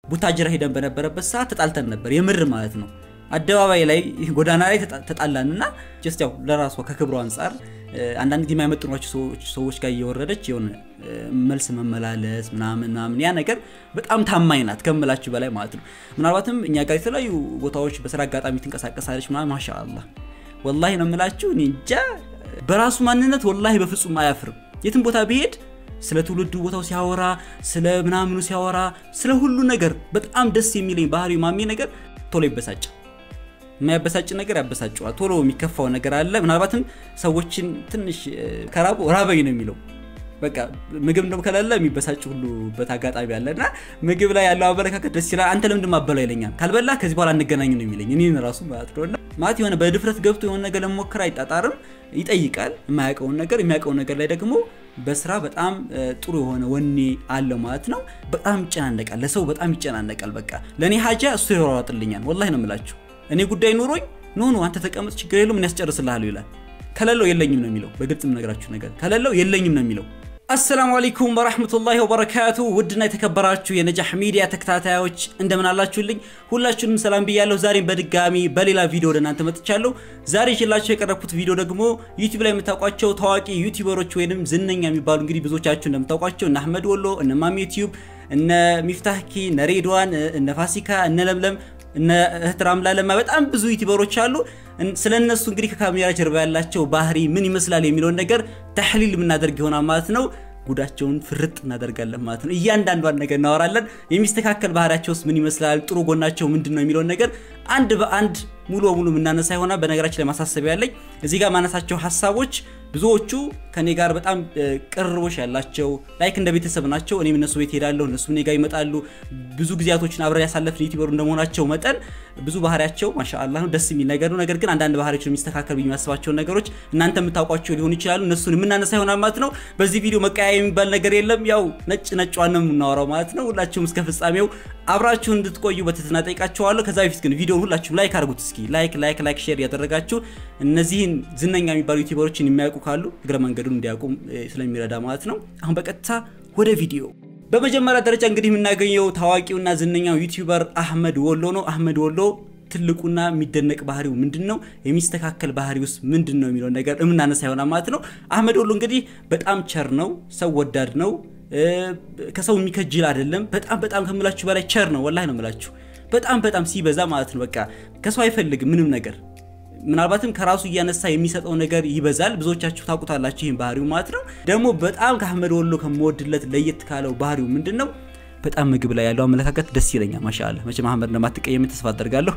ቡታጅራ ሄደን በነበረበት ሰዓት ተጣልተን ነበር፣ የምር ማለት ነው። አደባባይ ላይ ጎዳና ላይ ተጣላን እና ጀስት ያው ለራሷ ከክብሩ አንጻር አንዳንድ ጊዜ የማይመጥኗቸው ሰዎች ጋር እየወረደች የሆነ መልስ መመላለስ ምናምን ምናምን ያ ነገር በጣም ታማኝ ናት ከምላችሁ በላይ ማለት ነው። ምናልባትም እኛ ጋር የተለያዩ ቦታዎች በስራ አጋጣሚ ትንቀሳቀሳለች ምናምን ማሻአላህ ወላሂ ነው የምላችሁ። እኔ እንጃ በራሱ ማንነት ወላሂ በፍጹም አያፍርም። የትም ቦታ ቢሄድ ስለ ትውልዱ ቦታው ሲያወራ ስለ ምናምኑ ሲያወራ ስለ ሁሉ ነገር በጣም ደስ የሚለኝ ባህሪው ማሜ ነገር ቶሎ ይበሳጫል። የማያበሳጭ ነገር ያበሳጨዋል። ቶሎ የሚከፋው ነገር አለ። ምናልባትም ሰዎችን ትንሽ ከራቡ ራበኝ ነው የሚለው በቃ ምግብ እንደም ከሌለ የሚበሳጭ ሁሉበት አጋጣሚ አለ እና ምግብ ላይ ያለው አመለካከት ደስ ይላል። አንተ ለምንድን ማበላው ይለኛል። ካልበላ ከዚህ በኋላ አንገናኝ ነው የሚለኝ እኔን ራሱ ማለት ነው። ማለት የሆነ በድፍረት ገብቶ የሆነ ነገር ለመሞከር አይጣጣርም፣ ይጠይቃል የማያውቀውን ነገር። የሚያውቀውን ነገር ላይ ደግሞ በስራ በጣም ጥሩ የሆነ ወኔ አለው ማለት ነው። በጣም ይጨናነቃል፣ ለሰው በጣም ይጨናነቃል። በቃ ለእኔ ሀጃ እሱ ይሯሯጥልኛል። ወላሂ ነው የምላችሁ። እኔ ጉዳይ ኑሮኝ ኖ ኖ አንተ ተቀመጥ ችግር የለውም ምን ያስጨርስልሃለሁ ይላል። ከሌለው የለኝም ነው የሚለው። በግልጽ የምነግራችሁ ነገር ከሌለው የለኝም ነው የሚለው። አሰላሙ አለይኩም ወራህመቱላሂ ወበረካቱ። ውድና የተከበራችሁ የነጃህ ሚዲያ ተከታታዮች እንደምን አላችሁልኝ? ሁላችሁንም ሰላም ብያለሁ። ዛሬም በድጋሚ በሌላ ቪዲዮ ወደ እናንተ መጥቻለሁ። ዛሬ ይዤላችሁ የቀረብኩት ቪዲዮ ደግሞ ዩቲዩብ ላይ የምታውቋቸው ታዋቂ ዩቲዩበሮች ወይንም ዝነኛ የሚባሉ እንግዲህ ብዙዎቻችሁ እንደምታውቋቸው እነ አህመድ ወሎ፣ እነ ማሚ ዩቲዩብ፣ እነ ሚፍታህኪ፣ እነ ሬድዋን፣ እነ ፋሲካ፣ እነ ለምለም እነ እህት ራምላ ለማ በጣም ብዙ ዩቲዩበሮች አሉ። ስለ እነሱ እንግዲህ ከካሜራ ጀርባ ያላቸው ባህሪ ምን ይመስላል የሚለውን ነገር ተሕሊል የምናደርግ ይሆናል ማለት ነው። ጉዳቸውን ፍርጥ እናደርጋለን ማለት ነው። እያንዳንዷን ነገር እናወራለን። የሚስተካከል ባህሪያቸውስ ምን ይመስላል፣ ጥሩ ጎናቸው ምንድን ነው የሚለውን ነገር አንድ በአንድ ሙሉ በሙሉ የምናነሳ ይሆናል። በነገራችን ላይ ማሳሰቢያ ያለኝ እዚህ ጋር ማነሳቸው ሀሳቦች ብዙዎቹ ከኔ ጋር በጣም ቅርቦች ያላቸው ላይክ እንደ ቤተሰብ ናቸው። እኔም እነሱ ቤት ሄዳለሁ፣ እነሱ እኔ ጋር ይመጣሉ። ብዙ ጊዜያቶችን አብረን ያሳለፍን ዩቲዩበሩ እንደመሆናቸው መጠን ብዙ ባህሪያቸው ማሻአላህ ነው፣ ደስ የሚል ነገር ነው። ነገር ግን አንዳንድ ባህሪያቸው የሚስተካከል ብዬ የሚያስባቸውን ነገሮች እናንተ የምታውቋቸው ሊሆኑ ይችላሉ። እነሱን የምናነሳ ይሆናል ማለት ነው። በዚህ ቪዲዮ መቀያ የሚባል ነገር የለም። ያው ነጭ ነጯን ነው የምናወራው ማለት ነው። ሁላችሁም እስከ ፍጻሜው አብራችሁ እንድትቆዩ በትህትና ጠይቃችኋለሁ። ከዛ በፊት ግን ቪዲዮውን ሁላችሁም ላይክ አድርጉት እስኪ ላይክ ላይክ ላይክ ሼር እያደረጋችሁ እነዚህን ዝነኛ የሚባሉ ዩቲዩበሮችን የሚያውቁ ካሉ እግረ መንገዱን እንዲያውቁ ስለሚረዳ ማለት ነው። አሁን በቀጥታ ወደ ቪዲዮ። በመጀመሪያ ደረጃ እንግዲህ የምናገኘው ታዋቂውና ዝነኛው ዩቲዩበር አህመድ ወሎ ነው። አህመድ ወሎ ትልቁና የሚደነቅ ባህሪው ምንድን ነው? የሚስተካከል ባህሪ ውስጥ ምንድን ነው የሚለውን ነገር የምናነሳ ይሆናል ማለት ነው። አህመድ ወሎ እንግዲህ በጣም ቸር ነው፣ ሰው ወዳድ ነው፣ ከሰው የሚከጅል አይደለም። በጣም በጣም ከምላችሁ በላይ ቸር ነው። ወላሂ ነው የምላችሁ። በጣም በጣም ሲበዛ ማለት ነው። በቃ ከሰው አይፈልግም ምንም ነገር ምናልባትም ከራሱ እያነሳ የሚሰጠው ነገር ይበዛል። ብዙዎቻችሁ ታውቁታላችሁ ይህን ባህሪው ማለት ነው። ደግሞ በጣም ከአህመድ ወሎ ከምወድለት ለየት ካለው ባህሪው ምንድን ነው? በጣም ምግብ ላይ ያለው አመለካከት ደስ ይለኛል። ማሻአላ መቼም አህመድ እንደማትቀየም ተስፋ አደርጋለሁ።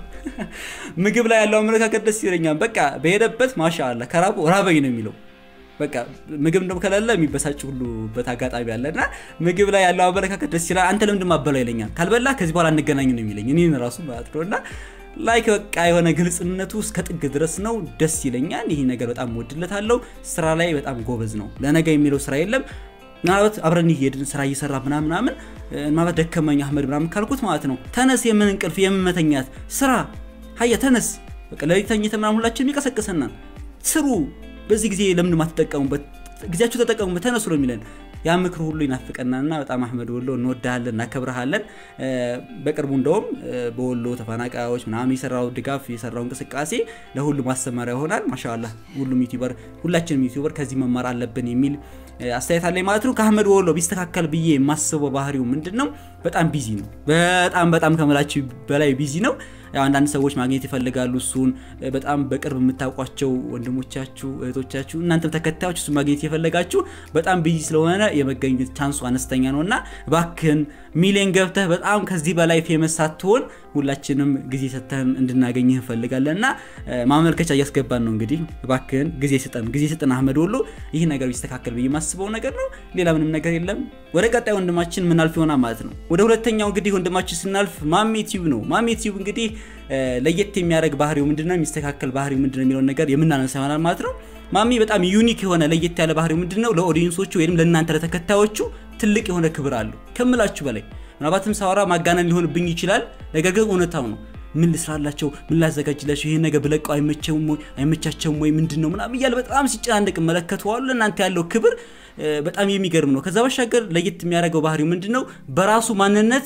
ምግብ ላይ ያለው አመለካከት ደስ ይለኛል። በቃ በሄደበት ማሻአላ ከራቡ ራበኝ ነው የሚለው። በቃ ምግብ እንደም ከሌለ የሚበሳጭ ሁሉበት አጋጣሚ አለ እና ምግብ ላይ ያለው አመለካከት ደስ ይላል። አንተ ለምንድን ማበላው ይለኛል። ካልበላ ከዚህ በኋላ አንገናኝ ነው የሚለኝ እኔን ራሱ ማለት ነው እና ላይክ በቃ የሆነ ግልጽነቱ እስከ ጥግ ድረስ ነው። ደስ ይለኛል። ይህ ነገር በጣም ወድለታለሁ። ስራ ላይ በጣም ጎበዝ ነው። ለነገ የሚለው ስራ የለም። ምናልባት አብረን ሄድን ስራ እየሰራ ምናምን ምናምን ማለት ደከመኝ አህመድ ምናምን ካልኩት ማለት ነው ተነስ፣ የምን እንቅልፍ የምን መተኛት ስራ ሀያ ተነስ፣ በቃ ለሊት ተኝተን ምናምን ሁላችንም ይቀሰቅሰናል። ስሩ፣ በዚህ ጊዜ ለምን ማትጠቀሙበት? ጊዜያችሁ ተጠቀሙበት፣ ተነሱ ነው የሚለን ያ ምክር ሁሉ ይናፍቀናልና በጣም አህመድ ወሎ እንወዳሃለን፣ እናከብረሃለን። በቅርቡ እንደውም በወሎ ተፈናቃዮች ምናምን የሰራው ድጋፍ የሰራው እንቅስቃሴ ለሁሉ ማስተማሪያ ይሆናል። ማሻላ ሁሉም ዩቲዩበር ሁላችንም ዩቲዩበር ከዚህ መማር አለብን የሚል አስተያየት አለኝ ማለት ነው። ከአህመድ ወሎ ቢስተካከል ብዬ የማስበው ባህሪው ምንድን ነው? በጣም ቢዚ ነው። በጣም በጣም ከምላችሁ በላይ ቢዚ ነው። ያው አንዳንድ ሰዎች ማግኘት ይፈልጋሉ እሱን በጣም በቅርብ የምታውቋቸው ወንድሞቻችሁ፣ እህቶቻችሁ እናንተም ተከታዮች እሱን ማግኘት የፈለጋችሁ በጣም ቢዚ ስለሆነ የመገኘት ቻንሱ አነስተኛ ነው እና እባክህን ሚሊዮን ገብተህ በጣም ከዚህ በላይ ፌመስ ሳትሆን ሁላችንም ጊዜ ሰጥተን እንድናገኝህ እንፈልጋለን እና ማመልከቻ እያስገባን ነው። እንግዲህ እባክህን ጊዜ ስጠን፣ ጊዜ ስጠን አህመድ ወሎ። ይህ ነገር ቢስተካከል ብዬ የማስበው ነገር ነው። ሌላ ምንም ነገር የለም። ወደ ቀጣይ ወንድማችን ምናልፍ ይሆናል ማለት ነው። ወደ ሁለተኛው እንግዲህ ወንድማችን ስናልፍ ማሜ ቲዩብ ነው። ማሜ ቲዩብ እንግዲህ ለየት የሚያደርግ ባህሪው ምንድነው፣ የሚስተካከል ባህሪው ምንድነው የሚለውን ነገር የምናነሳ ይሆናል ማለት ነው። ማሚ በጣም ዩኒክ የሆነ ለየት ያለ ባህሪው ምንድነው፣ ለኦዲየንሶቹ ወይም ለእናንተ ለተከታዮቹ ትልቅ የሆነ ክብር አለው ከምላችሁ በላይ። ምናልባትም ሳወራ ማጋነን ሊሆንብኝ ይችላል፣ ነገር ግን እውነታው ነው። ምን ልስራላቸው፣ ምን ላዘጋጅላቸው፣ ይሄን ነገር ብለቀው አይመቸውም ወይ አይመቻቸውም ወይ ምንድን ነው ምናምን እያለ በጣም ሲጨናነቅ እመለከተዋለሁ። ለእናንተ ያለው ክብር በጣም የሚገርም ነው። ከዛ ባሻገር ለየት የሚያደርገው ባህሪው ምንድን ነው፣ በራሱ ማንነት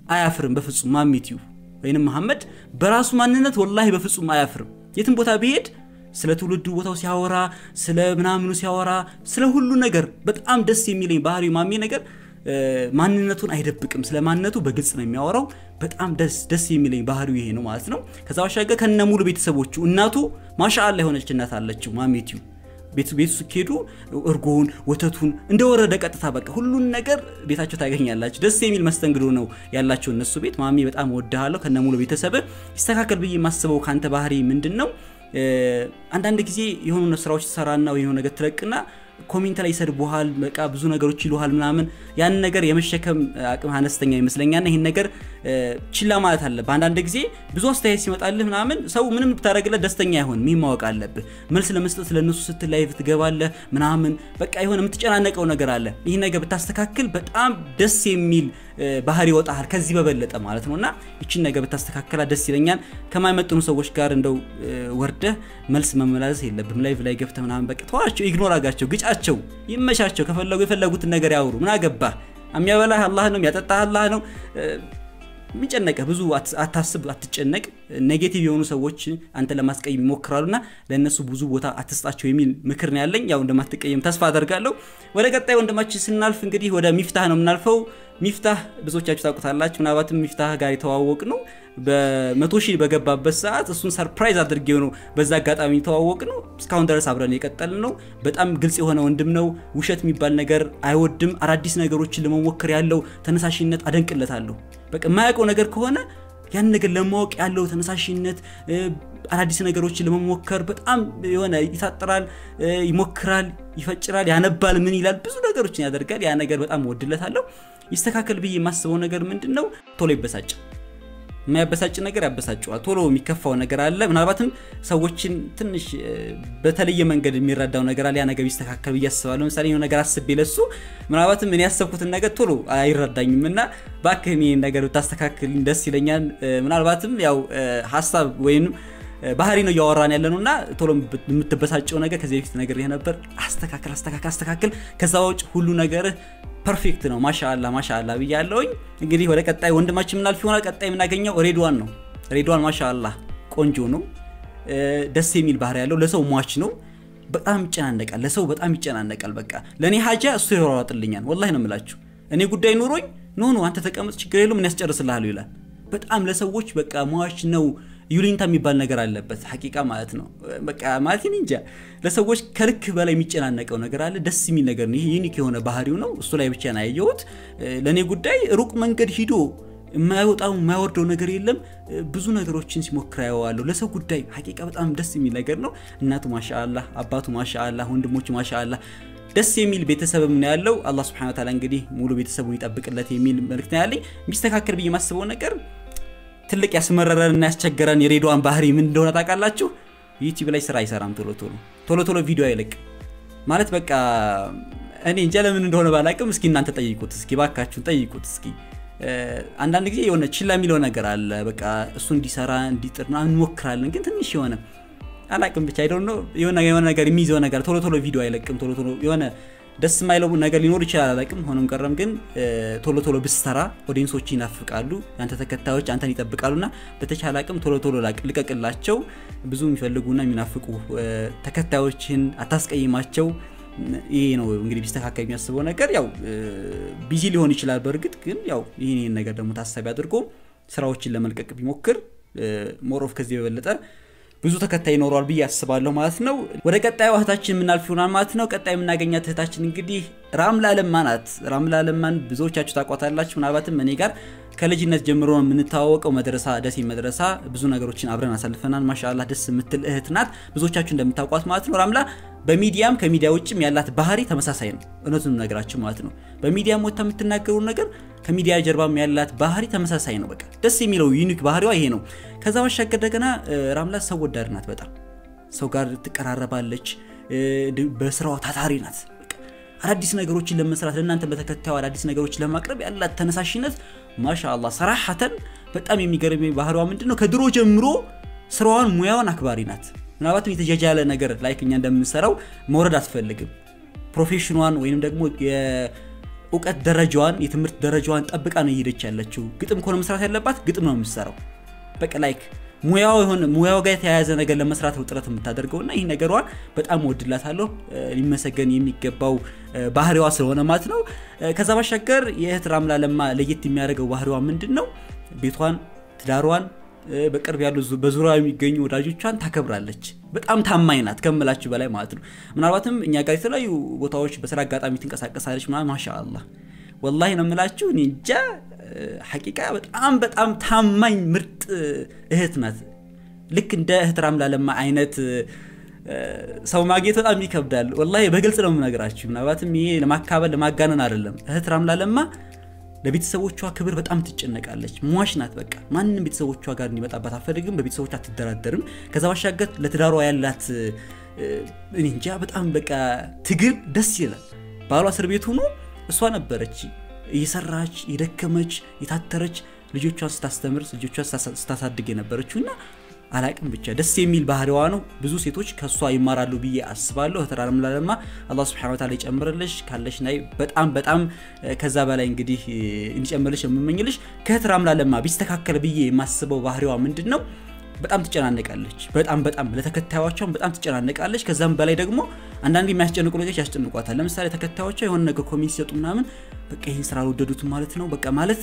አያፍርም በፍጹም ማሚትዩ ወይንም መሐመድ በራሱ ማንነት ወላሂ በፍጹም አያፍርም የትም ቦታ ቢሄድ ስለ ትውልዱ ቦታው ሲያወራ ስለ ምናምኑ ሲያወራ ስለ ሁሉ ነገር በጣም ደስ የሚለኝ ባህሪ ማሚ ነገር ማንነቱን አይደብቅም ስለ ማንነቱ በግልጽ ነው የሚያወራው በጣም ደስ ደስ የሚለኝ ባህሪው ይሄ ነው ማለት ነው ከዛ ባሻገር ከነ ሙሉ ቤተሰቦቹ እናቱ ማሻአላ የሆነች እናት አለችው ማሜቲዩ ቤቱ ቤቱ ስትሄዱ እርጎውን ወተቱን እንደወረደ ቀጥታ በቃ ሁሉን ነገር ቤታቸው ታገኛላችሁ ደስ የሚል መስተንግዶ ነው ያላቸው እነሱ ቤት ማሚ በጣም ወድሃለሁ ከነ ሙሉ ቤተሰብ ይስተካከል ብዬ የማስበው ከአንተ ባህሪ ምንድን ነው አንዳንድ ጊዜ የሆኑ ስራዎች ትሰራና ወይ የሆነ ነገር ትለቅና ኮሜንት ላይ ይሰድቡሃል በቃ ብዙ ነገሮች ይሉሃል ምናምን ያን ነገር የመሸከም አቅም አነስተኛ ይመስለኛል ይህን ነገር ችላ ማለት አለብህ አንዳንድ ጊዜ ብዙ አስተያየት ሲመጣልህ ምናምን ሰው ምንም ብታደረግለት ደስተኛ አይሆን ይህ ማወቅ አለብህ መልስ ለመስጠት ለእነሱ ስትል ላይቭ ትገባለህ ምናምን በቃ የሆነ የምትጨናነቀው ነገር አለ ይህ ነገር ብታስተካክል በጣም ደስ የሚል ባህሪ ይወጣል ከዚህ በበለጠ ማለት ነው እና ይችን ነገር ብታስተካከላ ደስ ይለኛል ከማይመጥኑ ሰዎች ጋር እንደው ወርደህ መልስ መመላለስ የለብም ላይቭ ላይ ገብተ ምናምን በቃ ተዋቸው ኢግኖር አጋቸው ግጫቸው ይመቻቸው ከፈለጉ የፈለጉትን ነገር ያውሩ ምን አገባ የሚያበላህ አላህ ነው የሚያጠጣህ አላህ ነው የሚጨነቀ ብዙ አታስብ አትጨነቅ ኔጌቲቭ የሆኑ ሰዎች አንተ ለማስቀየም ይሞክራሉና ለእነሱ ብዙ ቦታ አትስጣቸው የሚል ምክር ነው ያለኝ ያው እንደማትቀየም ተስፋ አደርጋለሁ ወደ ቀጣይ ወንድማችን ስናልፍ እንግዲህ ወደ ሚፍታህ ነው የምናልፈው ሚፍታህ ብዙዎቻችሁ ታውቁታላችሁ ምናልባትም ሚፍታህ ጋር የተዋወቅ ነው በመቶ ሺህ በገባበት ሰዓት እሱን ሰርፕራይዝ አድርጌው ነው በዛ አጋጣሚ የተዋወቅ ነው እስካሁን ድረስ አብረን የቀጠል ነው በጣም ግልጽ የሆነ ወንድም ነው ውሸት የሚባል ነገር አይወድም አዳዲስ ነገሮችን ለመሞከር ያለው ተነሳሽነት አደንቅለታለሁ በቃ የማያውቀው ነገር ከሆነ ያን ነገር ለማወቅ ያለው ተነሳሽነት አዳዲስ ነገሮችን ለመሞከር በጣም የሆነ ይታጥራል ይሞክራል ይፈጭራል ያነባል ምን ይላል ብዙ ነገሮችን ያደርጋል ያ ነገር በጣም ወድለታለሁ ይስተካከል ብዬ የማስበው ነገር ምንድን ነው ቶሎ ይበሳጭ የማያበሳጭ ነገር ያበሳጨዋል ቶሎ የሚከፋው ነገር አለ ምናልባትም ሰዎችን ትንሽ በተለየ መንገድ የሚረዳው ነገር አለ ያ ነገር ቢስተካከል ብዬ አስባለሁ ለምሳሌ የሆነ ነገር አስቤ ለሱ ምናልባትም እኔ ያሰብኩትን ነገር ቶሎ አይረዳኝም እና ባክህ ይህን ነገር ብታስተካክል ደስ ይለኛል ምናልባትም ያው ሀሳብ ወይም ባህሪ ነው እያወራን ያለ ነው እና ቶሎ የምትበሳጨው ነገር ከዚህ በፊት ነገር ነበር አስተካክል አስተካክል አስተካክል ከዛ ውጭ ሁሉ ነገርህ ፐርፌክት ነው ማሻአላ ማሻአላ ብያለውኝ እንግዲህ ወደ ቀጣይ ወንድማችን ምናልፍ ይሆናል ቀጣይ የምናገኘው ሬድዋን ነው ሬድዋን ማሻአላ ቆንጆ ነው ደስ የሚል ባህሪ ያለው ለሰው ሟች ነው በጣም ይጨናነቃል ለሰው በጣም ይጨናነቃል በቃ ለእኔ ሀጃ እሱ ይሯሯጥልኛል ወላሂ ነው የምላችሁ እኔ ጉዳይ ኑሮኝ ኖ ኖ አንተ ተቀመጥ ችግር የለው ምን ያስጨርስልሃለሁ ይላል በጣም ለሰዎች በቃ ሟች ነው ዩሊንታ የሚባል ነገር አለበት ሀቂቃ ማለት ነው በቃ ማለት እንጃ ለሰዎች ከልክ በላይ የሚጨናነቀው ነገር አለ ደስ የሚል ነገር ነው ይህ ዩኒክ የሆነ ባህሪው ነው እሱ ላይ ብቻ ነው ያየሁት ለእኔ ጉዳይ ሩቅ መንገድ ሂዶ የማይወጣው የማይወርደው ነገር የለም ብዙ ነገሮችን ሲሞክር ያየዋለሁ ለሰው ጉዳይ ሀቂቃ በጣም ደስ የሚል ነገር ነው እናቱ ማሻአላ አባቱ ማሻአላ ወንድሞቹ ማሻአላ ደስ የሚል ቤተሰብም ነው ያለው አላህ ስብሐነ ወተዓላ እንግዲህ ሙሉ ቤተሰቡን ይጠብቅለት የሚል መልክት ነው ያለኝ የሚስተካከል ብዬ የማስበው ነገር ትልቅ ያስመረረን እና ያስቸገረን የሬዲዋን ባህሪ ምን እንደሆነ ታውቃላችሁ ዩቲዩብ ላይ ስራ አይሰራም ቶሎ ቶሎ ቶሎ ቶሎ ቪዲዮ አይለቅ ማለት በቃ እኔ እንጃ ለምን እንደሆነ ባላቅም እስኪ እናንተ ጠይቁት እስኪ ባካችሁን ጠይቁት እስኪ አንዳንድ ጊዜ የሆነ ችላ የሚለው ነገር አለ በቃ እሱ እንዲሰራ እንዲጥር እንሞክራለን ግን ትንሽ የሆነ አላቅም ብቻ አይደ የሆነ ነገር የሚይዘው ነገር ቶሎ ቶሎ ቪዲዮ አይለቅም ቶሎ ቶሎ የሆነ ደስ የማይለው ነገር ሊኖር ይችላል አላቅም ሆኖም ቀረም ግን ቶሎ ቶሎ ብሰራ ኦዲንሶች ይናፍቃሉ ያንተ ተከታዮች አንተን ይጠብቃሉ እና በተቻለ አቅም ቶሎ ቶሎ ልቀቅላቸው ብዙ የሚፈልጉና የሚናፍቁ ተከታዮችን አታስቀይማቸው ይሄ ነው እንግዲህ ቢስተካከል የሚያስበው ነገር ያው ቢዚ ሊሆን ይችላል በእርግጥ ግን ያው ይህን ይህን ነገር ደግሞ ታሳቢ አድርጎ ስራዎችን ለመልቀቅ ቢሞክር ሞሮፍ ከዚህ በበለጠ ብዙ ተከታይ ይኖረዋል ብዬ አስባለሁ ማለት ነው ወደ ቀጣዩ እህታችን የምናልፍ ይሆናል ማለት ነው ቀጣይ የምናገኛት እህታችን እንግዲህ ራምላ ለማ ናት ራምላ ለማን ብዙዎቻችሁ ታቋታላችሁ ምናልባትም እኔ ጋር ከልጅነት ጀምሮ የምንተዋወቀው መድረሳ ደሴ መድረሳ ብዙ ነገሮችን አብረን አሳልፈናል ማሻላ ደስ የምትል እህት ናት ብዙዎቻችሁ እንደምታውቋት ማለት ነው ራምላ በሚዲያም ከሚዲያ ውጭም ያላት ባህሪ ተመሳሳይ ነው እውነቱን ነገራችሁ ማለት ነው በሚዲያም ወጥታ የምትናገሩ ነገር ከሚዲያ ጀርባም ያላት ባህሪ ተመሳሳይ ነው በቃ ደስ የሚለው ዩኒክ ባህሪዋ ይሄ ነው ከዛ ባሻገር እንደገና ራምላ ሰው ወዳድ ናት በጣም ሰው ጋር ትቀራረባለች በስራዋ ታታሪ ናት አዳዲስ ነገሮችን ለመስራት ለእናንተ በተከታዩ አዳዲስ ነገሮችን ለማቅረብ ያላት ተነሳሽነት ማሻአላ ሰራሐተን በጣም የሚገርም ባህሪዋ ምንድን ነው ከድሮ ጀምሮ ስራዋን ሙያዋን አክባሪ ናት ምናልባትም የተጃጃለ ነገር ላይክ እኛ እንደምንሰራው መውረድ አትፈልግም ፕሮፌሽኗን ወይም ደግሞ እውቀት ደረጃዋን የትምህርት ደረጃዋን ጠብቃ ነው እየሄደች ያለችው። ግጥም ከሆነ መስራት ያለባት ግጥም ነው የምትሰራው። በቃ ላይክ ሙያው የሆነ ሙያው ጋር የተያያዘ ነገር ለመስራት ነው ጥረት የምታደርገው እና ይህ ነገሯን በጣም ወድላታለሁ። ሊመሰገን የሚገባው ባህሪዋ ስለሆነ ማለት ነው። ከዛ ባሻገር የእህት ራምላ ለማ ለየት የሚያደርገው ባህሪዋ ምንድን ነው? ቤቷን፣ ትዳሯን በቅርብ ያሉ በዙሪያ የሚገኙ ወዳጆቿን ታከብራለች። በጣም ታማኝ ናት ከምላችሁ በላይ ማለት ነው። ምናልባትም እኛ ጋር የተለያዩ ቦታዎች በስራ አጋጣሚ ትንቀሳቀሳለች ምናምን ማሻአላህ ወላሂ ነው የምላችሁ። እኔ እንጃ ሐቂቃ በጣም በጣም ታማኝ ምርጥ እህት ናት። ልክ እንደ እህት ራምላ ለማ አይነት ሰው ማግኘት በጣም ይከብዳል። ወላሂ በግልጽ ነው የምነግራችሁ። ምናልባትም ይሄ ለማካበል ለማጋነን አይደለም። እህት ራምላ ለማ ለቤተሰቦቿ ክብር በጣም ትጨነቃለች። ሟች ናት። በቃ ማንም ቤተሰቦቿ ጋር እንዲመጣባት አትፈልግም። በቤተሰቦቿ አትደራደርም። ከዛ ባሻገር ለትዳሯ ያላት እኔ እንጃ በጣም በቃ ትግል ደስ ይላል። ባሏ እስር ቤት ሆኖ እሷ ነበረች እየሰራች የደከመች የታተረች ልጆቿን ስታስተምር ልጆቿን ስታሳድግ የነበረችው እና አላቅም ብቻ ደስ የሚል ባህሪዋ ነው። ብዙ ሴቶች ከእሷ ይማራሉ ብዬ አስባለሁ። እህት ራምላ ለማ አላህ ሱብሐነሁ ወተዓላ ይጨምርልሽ ካለሽ ናይ በጣም በጣም ከዛ በላይ እንግዲህ እንዲጨምርልሽ የምመኝልሽ። ከእህት ራምላ ለማ ቢስተካከል ብዬ የማስበው ባህሪዋ ምንድን ነው? በጣም ትጨናነቃለች። በጣም በጣም ለተከታዮቿም በጣም ትጨናነቃለች። ከዛም በላይ ደግሞ አንዳንድ የሚያስጨንቁ ነገሮች ያስጨንቋታል። ለምሳሌ ተከታዮቿ የሆነ ነገር ኮሜንት ሲሰጡ ምናምን በቃ ይህን ስራ አልወደዱትም ማለት ነው በቃ ማለት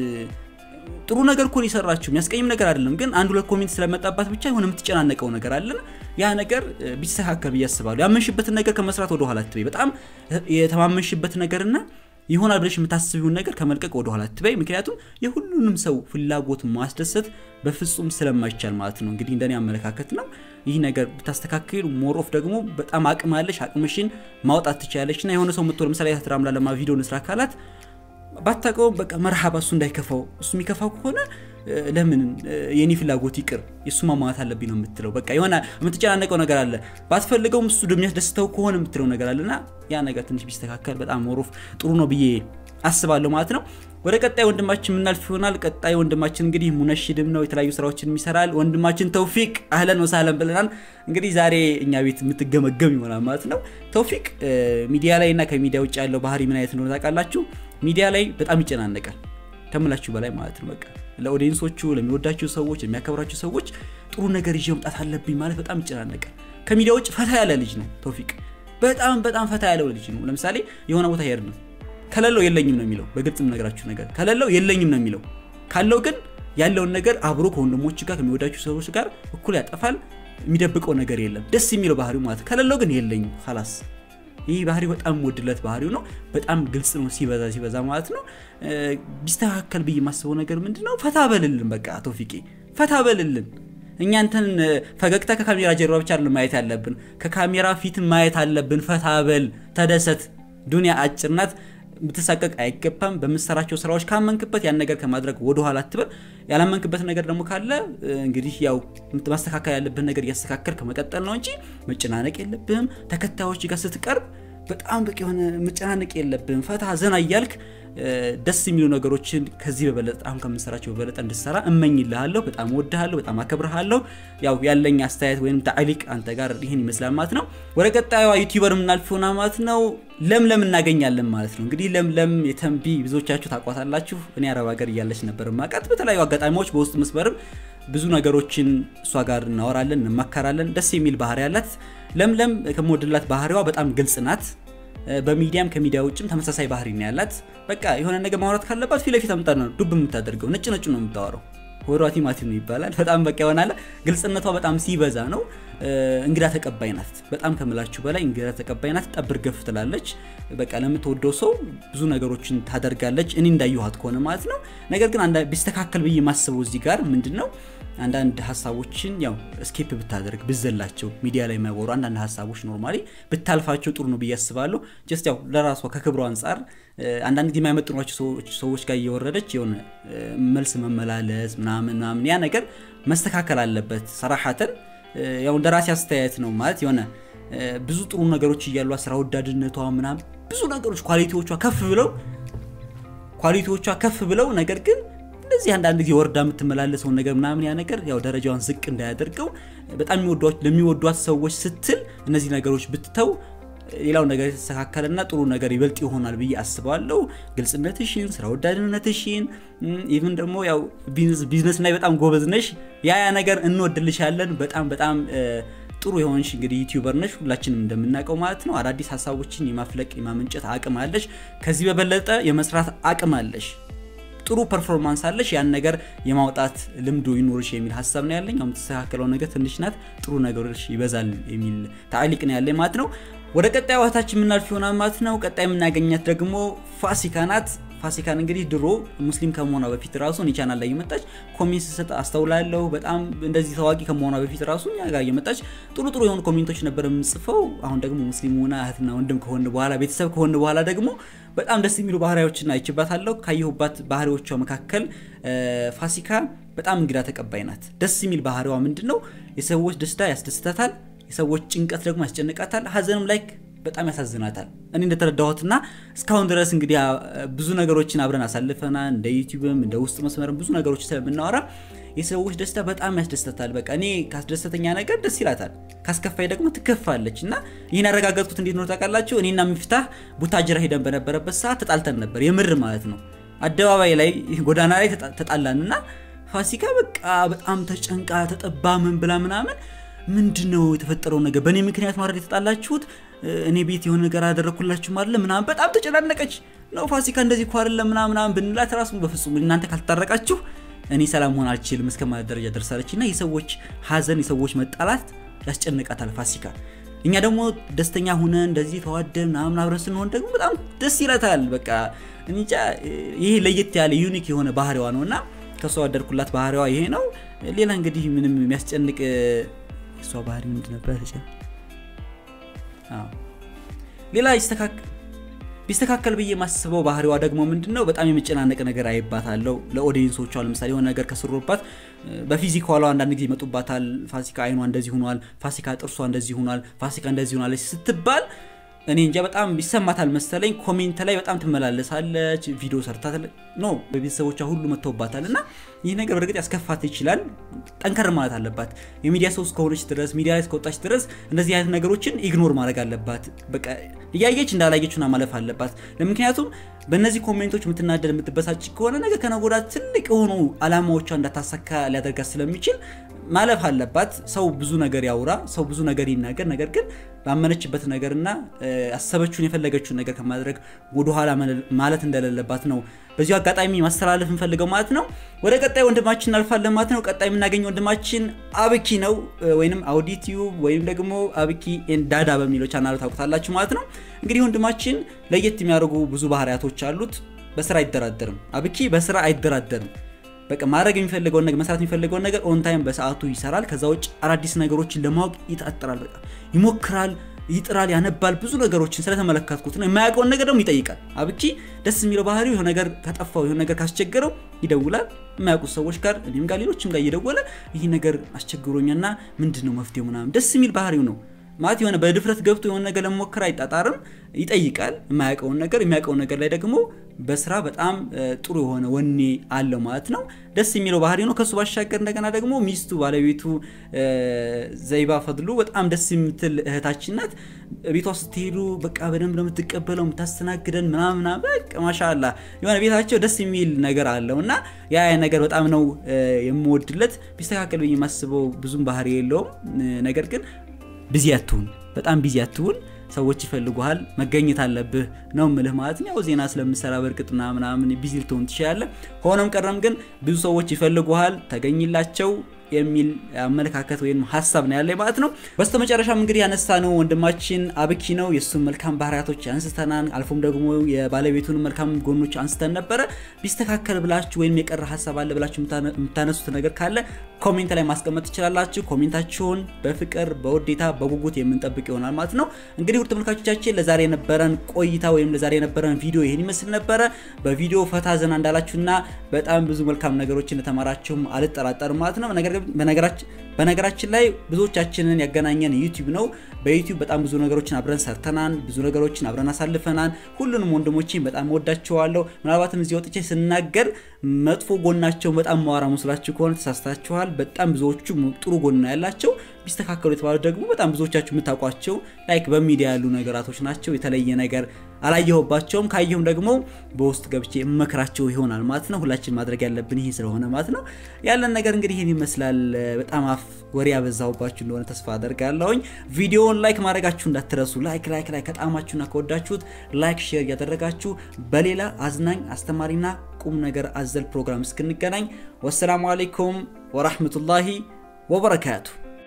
ጥሩ ነገር እኮ የሰራችው የሚያስቀይም ነገር አይደለም፣ ግን አንድ ሁለት ኮሜንት ስለመጣባት ብቻ የሆነ የምትጨናነቀው ነገር አለን። ያ ነገር ቢስተካከል ብዬ አስባለሁ። ያመንሽበትን ነገር ከመስራት ወደ ኋላ አትበይ። በጣም የተማመንሽበት ነገርና ይሆናል ብለሽ የምታስቢውን ነገር ከመልቀቅ ወደ ኋላ አትበይ። ምክንያቱም የሁሉንም ሰው ፍላጎት ማስደሰት በፍጹም ስለማይቻል ማለት ነው። እንግዲህ እንደኔ አመለካከት ነው። ይህ ነገር ብታስተካክል ሞሮፍ ደግሞ በጣም አቅም አለሽ፣ አቅምሽን ማውጣት ትችላለች። እና የሆነ ሰው ምትወ ለምሳሌ እህት ራምላ ለማ ቪዲዮ ንስራ አካላት ባታውቀውም በቃ መርሃባ እሱ እንዳይከፋው እሱ የሚከፋው ከሆነ ለምን የኔ ፍላጎት ይቅር የእሱ ማሟላት አለብኝ ነው የምትለው። በቃ የሆነ የምትጨናነቀው ነገር አለ። ባትፈልገውም እሱ የሚያስደስተው ከሆነ የምትለው ነገር አለና ያ ነገር ትንሽ ቢስተካከል በጣም ሞሮፍ ጥሩ ነው ብዬ አስባለሁ ማለት ነው። ወደ ቀጣይ ወንድማችን የምናልፍ ይሆናል። ቀጣይ ወንድማችን እንግዲህ ሙነሽድም ነው፣ የተለያዩ ስራዎችን ይሰራል። ወንድማችን ተውፊቅ አህለን ወሳለን ብለናል። እንግዲህ ዛሬ እኛ ቤት የምትገመገም ይሆናል ማለት ነው። ተውፊቅ ሚዲያ ላይ እና ከሚዲያ ውጭ ያለው ባህሪ ምን አይነት እንደሆነ ታውቃላችሁ? ሚዲያ ላይ በጣም ይጨናነቃል ከምላችሁ በላይ ማለት ነው። በቃ ለኦዲየንሶቹ፣ ለሚወዳቸው ሰዎች፣ ለሚያከብራቸው ሰዎች ጥሩ ነገር ይዤ መምጣት አለብኝ ማለት በጣም ይጨናነቃል። ከሚዲያ ውጭ ፈታ ያለ ልጅ ነው ተውፊቅ። በጣም በጣም ፈታ ያለው ልጅ ነው። ለምሳሌ የሆነ ቦታ ሄድ ነው ከሌለው የለኝም ነው የሚለው። በግልጽ የምነግራችሁ ነገር ከሌለው የለኝም ነው የሚለው። ካለው ግን ያለውን ነገር አብሮ ከወንድሞች ጋር ከሚወዳቸው ሰዎች ጋር እኩል ያጠፋል። የሚደብቀው ነገር የለም። ደስ የሚለው ባህሪው ማለት ከሌለው ግን የለኝም ላስ ይህ ባህሪ በጣም ወድለት ባህሪው ነው። በጣም ግልጽ ነው ሲበዛ ሲበዛ ማለት ነው። ቢስተካከል ብዬ የማስበው ነገር ምንድን ነው? ፈታ በልልን በቃ ቶፊቄ ፈታ በልልን። እኛ እንትን ፈገግታ ከካሜራ ጀርባ ብቻ ማየት ያለብን፣ ከካሜራ ፊት ማየት አለብን። ፈታ በል ተደሰት። ዱኒያ አጭር ናት። ብትሳቀቅ አይገባም። በምትሰራቸው ስራዎች ካመንክበት ያን ነገር ከማድረግ ወደኋላ አትበል። ያላመንክበት ነገር ደግሞ ካለ እንግዲህ ያው ማስተካከል ያለብህን ነገር እያስተካከል ከመቀጠል ነው እንጂ መጨናነቅ የለብህም። ተከታዮች ጋር ስትቀርብ በጣም በቂ የሆነ መጨናነቅ የለብህም። ፈታ ዘና እያልክ ደስ የሚሉ ነገሮችን ከዚህ በበለጠ አሁን ከምንሰራቸው በበለጠ እንድሰራ እመኝልሃለሁ። በጣም ወድሃለሁ፣ በጣም አከብርሃለሁ። ያው ያለኝ አስተያየት ወይም ታዕሊቅ አንተ ጋር ይህን ይመስላል ማለት ነው። ወደ ቀጣዩዋ ዩቲዩበር የምናልፈውና ማለት ነው ለምለም እናገኛለን ማለት ነው። እንግዲህ ለምለም የተንቢ ብዙዎቻችሁ ታቋታላችሁ። እኔ አረብ ሀገር እያለች ነበር ማቃት። በተለያዩ አጋጣሚዎች በውስጥ መስመርም ብዙ ነገሮችን እሷ ጋር እናወራለን፣ እንማከራለን። ደስ የሚል ባህሪ ያላት ለምለም ከምወድላት ባህሪዋ በጣም ግልጽ ናት። በሚዲያም ከሚዲያ ውጭም ተመሳሳይ ባህሪ ነው ያላት። በቃ የሆነ ነገር ማውራት ካለባት ፊት ለፊት አምጣ ነው ዱብ የምታደርገው። ነጭ ነጩ ነው የምታወራው። ወሯ ቲማቲም ነው ይባላል። በጣም በቃ ይሆናል። ግልጽነቷ በጣም ሲበዛ ነው። እንግዳ ተቀባይ ናት። በጣም ከምላችሁ በላይ እንግዳ ተቀባይ ናት። ጠብር ገፍ ትላለች። በቃ ለምትወደው ሰው ብዙ ነገሮችን ታደርጋለች። እኔ እንዳየኋት ከሆነ ማለት ነው። ነገር ግን ቢስተካከል ብዬ የማስበው እዚህ ጋር ምንድን ነው አንዳንድ ሀሳቦችን ያው ስኬፕ ብታደርግ ብዘላቸው ሚዲያ ላይ የማይወሩ አንዳንድ ሀሳቦች ኖርማሊ ብታልፋቸው ጥሩ ነው ብዬ አስባለሁ። ጀስት ያው ለራሷ ከክብሯ አንጻር አንዳንድ ጊዜ የማይመጥኗቸው ሰዎች ጋር እየወረደች የሆነ መልስ መመላለስ ምናምን ምናምን ያ ነገር መስተካከል አለበት። ሰራሐተን ያው እንደ ራሴ አስተያየት ነው ማለት የሆነ ብዙ ጥሩ ነገሮች እያሏ ስራ ወዳድነቷ ምናምን ብዙ ነገሮች ኳሊቲዎቿ ከፍ ብለው ኳሊቲዎቿ ከፍ ብለው ነገር ግን እንደዚህ አንዳንድ ጊዜ ወርዳ የምትመላለሰውን ነገር ምናምን ያ ነገር ያው ደረጃዋን ዝቅ እንዳያደርገው በጣም ለሚወዷት ሰዎች ስትል እነዚህ ነገሮች ብትተው ሌላው ነገር የተስተካከለና ጥሩ ነገር ይበልጥ ይሆናል ብዬ አስባለሁ። ግልጽነትሽን፣ ስራ ወዳድነትሽን ኢቭን ደግሞ ያው ቢዝነስ ላይ በጣም ጎበዝ ነሽ። ያ ያ ነገር እንወድልሻለን። በጣም በጣም ጥሩ የሆንሽ እንግዲህ ዩቲዩበር ነሽ፣ ሁላችንም እንደምናውቀው ማለት ነው። አዳዲስ ሀሳቦችን የማፍለቅ የማመንጨት አቅም አለሽ። ከዚህ በበለጠ የመስራት አቅም አለሽ። ጥሩ ፐርፎርማንስ አለሽ። ያን ነገር የማውጣት ልምዱ ይኖርሽ የሚል ሀሳብ ነው ያለኝ። አሁን የምትስተካከለው ነገር ትንሽ ናት፣ ጥሩ ነገሮች ይበዛል የሚል ታዕሊቅ ነው ያለኝ ማለት ነው። ወደ ቀጣይ ዋታችን የምናልፍ ይሆናል ማለት ነው። ቀጣይ የምናገኛት ደግሞ ፋሲካ ናት። ፋሲካን እንግዲህ ድሮ ሙስሊም ከመሆኗ በፊት ራሱ እኔ ቻናል ላይ እየመጣች ኮሜንት ስሰጥ አስተውላለሁ። በጣም እንደዚህ ታዋቂ ከመሆኗ በፊት ራሱ እኛ ጋር እየመጣች ጥሩ ጥሩ የሆኑ ኮሜንቶች ነበር የምጽፈው። አሁን ደግሞ ሙስሊም ሆና እህትና ወንድም ከሆን በኋላ ቤተሰብ ከሆን በኋላ ደግሞ በጣም ደስ የሚሉ ባህሪዎችን አይችባታለሁ። ካየሁባት ባህሪዎቿ መካከል ፋሲካ በጣም እንግዳ ተቀባይ ናት። ደስ የሚል ባህሪዋ ምንድን ነው? የሰዎች ደስታ ያስደስታታል፣ የሰዎች ጭንቀት ደግሞ ያስጨንቃታል፣ ሀዘንም ላይ በጣም ያሳዝናታል። እኔ እንደተረዳሁትና እስካሁን ድረስ እንግዲህ ብዙ ነገሮችን አብረን አሳልፈናል። እንደ ዩቲዩብም እንደ ውስጥ መስመርም ብዙ ነገሮች ስለምናወራ የሰዎች ደስታ በጣም ያስደስታታል። በቃ እኔ ካስደሰተኛ ነገር ደስ ይላታል፣ ካስከፋይ ደግሞ ትከፋለች። እና ይህን ያረጋገጥኩት እንዴት ነው ታውቃላችሁ? እኔና ሚፍታህ ቡታጅራ ሄደን በነበረበት ሰዓት ተጣልተን ነበር፣ የምር ማለት ነው። አደባባይ ላይ ጎዳና ላይ ተጣላን እና ፋሲካ በቃ በጣም ተጨንቃ ተጠባ ምን ብላ ምናምን ምንድን ነው የተፈጠረው ነገር በእኔ ምክንያት ማድረግ የተጣላችሁት እኔ ቤት የሆነ ነገር አደረግኩላችሁ ማለት ምናምን በጣም ተጨናነቀች ነው ፋሲካ እንደዚህ እኮ አይደለም ምናምን ብንላት ራሱ በፍጹም እናንተ ካልታረቃችሁ እኔ ሰላም መሆን አልችልም እስከ ማለት ደረጃ ደርሳለች እና የሰዎች ሀዘን የሰዎች መጣላት ያስጨንቃታል ፋሲካ እኛ ደግሞ ደስተኛ ሁነ እንደዚህ ተዋደን ምናምን አብረን ስንሆን ደግሞ በጣም ደስ ይላታል በቃ እንጃ ይሄ ለየት ያለ ዩኒክ የሆነ ባህሪዋ ነው እና ከእሷ ወደድኩላት ባህሪዋ ይሄ ነው ሌላ እንግዲህ ምንም የሚያስጨንቅ እሷ ባህሪ ምንድን ነበር ሌላ ቢስተካከል ብዬ የማስበው ባህሪዋ ደግሞ ምንድን ነው በጣም የመጨናነቅ ነገር አይባታለው ለኦዲየንሶቿ ለምሳሌ የሆነ ነገር ከስሮባት በፊዚካሏ አንዳንድ ጊዜ ይመጡባታል ፋሲካ አይኗ እንደዚህ ሆኗል ፋሲካ ጥርሷ እንደዚህ ሆኗል ፋሲካ እንደዚህ ሆናለች ስትባል እኔ እንጃ በጣም ይሰማታል መሰለኝ ኮሜንት ላይ በጣም ትመላለሳለች ቪዲዮ ሰርታ ኖ በቤተሰቦቿ ሁሉ መጥተውባታል እና ይህ ነገር በእርግጥ ያስከፋት ይችላል ጠንከር ማለት አለባት የሚዲያ ሰው እስከሆነች ድረስ ሚዲያ ላይ እስከወጣች ድረስ እንደዚህ አይነት ነገሮችን ኢግኖር ማድረግ አለባት በቃ እያየች እንዳላየችና ማለፍ አለባት ለምክንያቱም በእነዚህ ኮሜንቶች የምትናደድ የምትበሳጭ ከሆነ ነገር ከነጎዳ ትልቅ የሆኑ አላማዎቿ እንዳታሳካ ሊያደርጋት ስለሚችል ማለፍ አለባት ሰው ብዙ ነገር ያውራ ሰው ብዙ ነገር ይናገር ነገር ግን ባመነችበት ነገርና ያሰበችውን የፈለገችውን ነገር ከማድረግ ወደኋላ ማለት እንደሌለባት ነው በዚሁ አጋጣሚ ማስተላለፍ እንፈልገው ማለት ነው ወደ ቀጣይ ወንድማችን እናልፋለን ማለት ነው ቀጣይ የምናገኘው ወንድማችን አብኪ ነው ወይም አውዲቲዩብ ወይም ደግሞ አብኪ ዳዳ በሚለው ቻናሉ ታውቁታላችሁ ማለት ነው እንግዲህ ወንድማችን ለየት የሚያደርጉ ብዙ ባህሪያቶች አሉት በስራ አይደራደርም አብኪ በስራ አይደራደርም በቃ ማድረግ የሚፈልገውን ነገር መስራት የሚፈልገውን ነገር ኦን ታይም በሰዓቱ ይሰራል ከዛ ውጭ አዳዲስ ነገሮችን ለማወቅ ይጣጥራል በቃ ይሞክራል ይጥራል ያነባል ብዙ ነገሮችን ስለተመለከትኩት ነው የማያውቀውን ነገር ደግሞ ይጠይቃል አብኪ ደስ የሚለው ባህሪው የሆነ ነገር ከጠፋው የሆነ ነገር ካስቸገረው ይደውላል የማያውቁት ሰዎች ጋር እኔም ጋር ሌሎችም ጋር እየደወለ ይህ ነገር አስቸግሮኛና ምንድን ነው መፍትሄው ምናምን ደስ የሚል ባህሪው ነው ማለት የሆነ በድፍረት ገብቶ የሆነ ነገር ለመሞከር አይጣጣርም ይጠይቃል የማያውቀውን ነገር የሚያውቀውን ነገር ላይ ደግሞ በስራ በጣም ጥሩ የሆነ ወኔ አለው ማለት ነው ደስ የሚለው ባህሪ ነው ከሱ ባሻገር እንደገና ደግሞ ሚስቱ ባለቤቱ ዘይባ ፈድሉ በጣም ደስ የምትል እህታችን ናት ቤቷ ስትሄዱ በቃ በደንብ ነው የምትቀበለው የምታስተናግደን ምናምና በቃ ማሻላ የሆነ ቤታቸው ደስ የሚል ነገር አለው እና ያ ነገር በጣም ነው የምወድለት ቢስተካከል ብዬ የማስበው ብዙም ባህሪ የለውም ነገር ግን ቢዚ አትሁን በጣም ቢዚ አትሁን ሰዎች ይፈልጉሃል መገኘት አለብህ ነው ምልህ ማለት ያው ዜና ስለምሰራ በእርግጥ ምናምን ቢዚ ልትሆን ትችላለ ሆኖም ቀረም ግን ብዙ ሰዎች ይፈልጉሃል ተገኝላቸው የሚል አመለካከት ወይም ሀሳብ ነው ያለ ማለት ነው በስተመጨረሻም እንግዲህ ያነሳ ነው ወንድማችን አብኪ ነው የእሱን መልካም ባህሪያቶች አንስተናል አልፎም ደግሞ የባለቤቱን መልካም ጎኖች አንስተን ነበረ ቢስተካከል ብላችሁ ወይም የቀረ ሀሳብ አለ ብላችሁ የምታነሱት ነገር ካለ ኮሜንት ላይ ማስቀመጥ ትችላላችሁ ኮሜንታችሁን በፍቅር በውዴታ በጉጉት የምንጠብቅ ይሆናል ማለት ነው እንግዲህ ውድ ተመልካቾቻችን ለዛሬ የነበረን ቆይታ ወይም ለዛሬ የነበረን ቪዲዮ ይህን ይመስል ነበረ በቪዲዮ ፈታ ዘና እንዳላችሁና በጣም ብዙ መልካም ነገሮች እንደተማራችሁም አልጠራጠርም ማለት ነው ነገር በነገራችን ላይ ብዙዎቻችንን ያገናኘን ዩቲዩብ ነው። በዩቲዩብ በጣም ብዙ ነገሮችን አብረን ሰርተናል። ብዙ ነገሮችን አብረን አሳልፈናል። ሁሉንም ወንድሞቼን በጣም ወዳቸዋለሁ። ምናልባትም እዚህ ወጥቼ ስናገር መጥፎ ጎናቸው በጣም ማዋራ መስላችሁ ከሆነ ተሳስታችኋል። በጣም ብዙዎቹ ጥሩ ጎና ያላቸው ቢስተካከሉ የተባሉ ደግሞ በጣም ብዙዎቻችሁ የምታውቋቸው ላይክ በሚዲያ ያሉ ነገራቶች ናቸው። የተለየ ነገር አላየሁባቸውም። ካየሁም ደግሞ በውስጥ ገብቼ እመክራቸው ይሆናል ማለት ነው። ሁላችን ማድረግ ያለብን ይሄ ስለሆነ ማለት ነው። ያለን ነገር እንግዲህ ይህን ይመስላል። በጣም አፍ ወሬ ያበዛሁባችሁ እንደሆነ ተስፋ አደርጋለሁኝ። ቪዲዮውን ላይክ ማድረጋችሁ እንዳትረሱ። ላይክ ላይክ ላይክ ከጣማችሁና ከወዳችሁት ላይክ ሼር እያደረጋችሁ በሌላ አዝናኝ አስተማሪና ቁም ነገር አዘል ፕሮግራም እስክንገናኝ ወሰላሙ አሌይኩም ወራህመቱላሂ ወበረካቱ